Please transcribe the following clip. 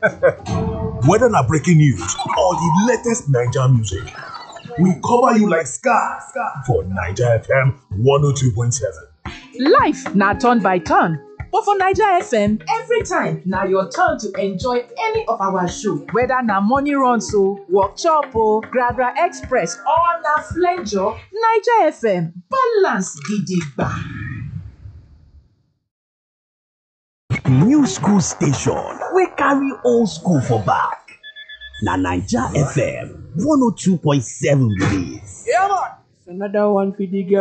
Whether na breaking news or the latest Naija music, we cover you like scar for Naija FM 102.7. Life na turn by turn, but for Naija FM, every time na your turn to enjoy any of our show. Whether na morning runs o, workshop o, Gragra Express or na flenjo, Naija FM balance gidigba. new school station wey carry old school for back na naija fm 102.7 be dis Another one for the girl.